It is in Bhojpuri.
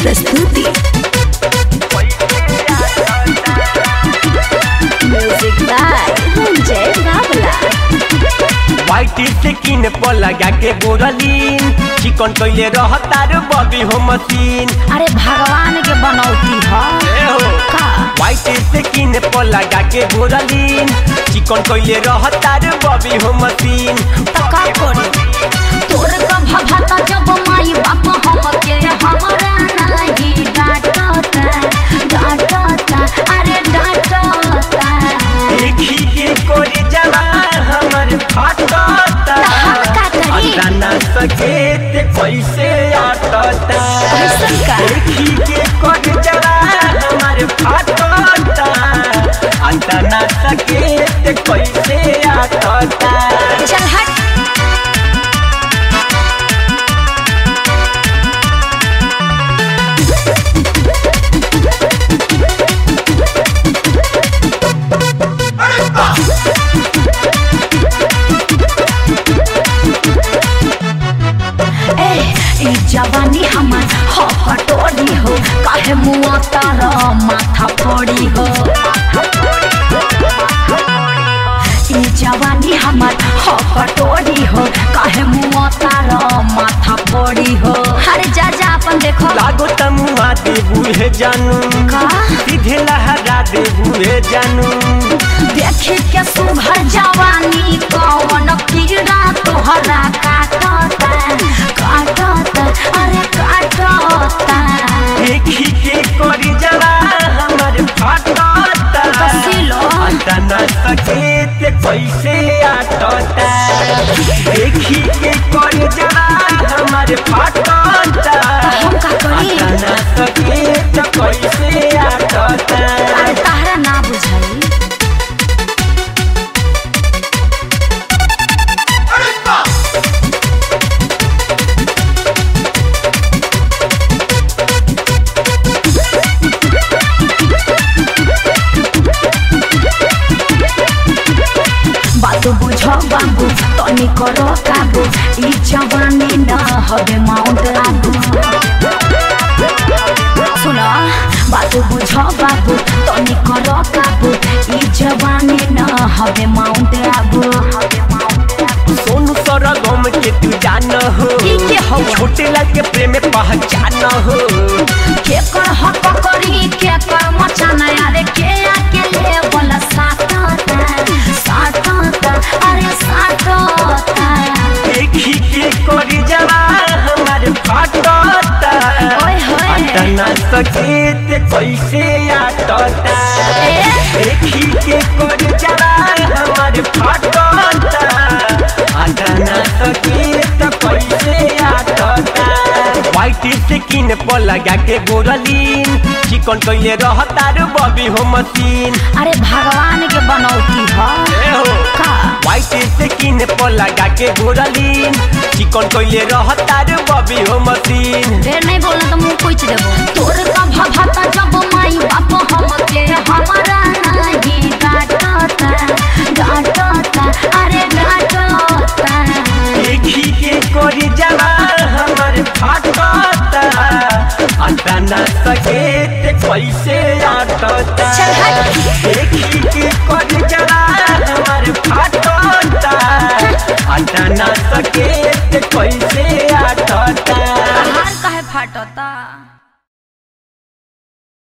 प्रस्तुति music by Sanjay Babla white से किन पर लगा के बोरलीन चिकन कैले रहता रे बबी हो मशीन अरे भगवान के बनौती ह ए हो का व्हाइट से किन पर लगा के बोरलीन चिकन कैले रहता रे बबी हो मशीन त का करी तोर का भभता जब माई बाप हमके हमरा नहीं डांटता डांटता अरे डांटता देखी के कोरी जवा हमर फाटता हम का करी? अंदर न सके ते कैसे आटता कैसन का? देखी के कोरी जवा हमर फाटता अंदर न सके ते कैसे आटता चल हट ए ई जवानी हमर हो फटोरी हो काहे मुआ तारा माथा फोड़ी हो ई जवानी हमर हो फटोरी हो काहे मुआ तारा माथा फोड़ी हो अरे जा जा अपन देखो लागो तमुआ देबू हे जानू का? सीधे लहरा देबू हे जानू देखे के सुघर जवानी कौन कीड़ा तोहरा काटता काटता अरे काटता देखी के कोरी जवा हमर फाटता कसिलो। अंदर न सके ते कैसे आटता देखी के कोरी जवा हमर फाटता हम का करी? अंदर न सके ते कैसे आटता अरे तहरा ना बुझाई बात बुझो बाबू तनी करो काबू ई जवानी न हवे माउंट आबू सुनो बात बुझो बाबू तनी करो काबू ई जवानी न हवे माउंट आबू सोनू सरगम के तू जान हो ई के हौ? छोटे लाल के प्रेम पहचान हो के कर हक करी के कर मचाना अरे के आके ले बोला साटता साटता अरे साटता देखी के कोरी जवा हमारे फाटता ओए होए। अंदर न सके ते कैसे आटता ए? देखी के कोरी जवा हमारे फाटता अंदर न सके ते कैसे आटता व्हाइट से किन पर लगा के गोरलीन चिकन कैले रहता रे बबी हो मशीन अरे भगवान के बनौती ह ए हो का व्हाइट से किन पर लगा के गोरलीन चिकन कैले रहता रे बबी हो मशीन ढेर नहीं बोलना तो मुंह कुछ देबो तोर का भभता जब माई बाप हमके हमारा नहीं डांटता डांटता अरे डांटता देखी के कोरी जवा हमर फाटता अंदर न सके ते कैसे आटता चल हट। देखी के कोरी जवा हमर फाटता अंदर न सके ते कैसे आटता हार काहे फाटता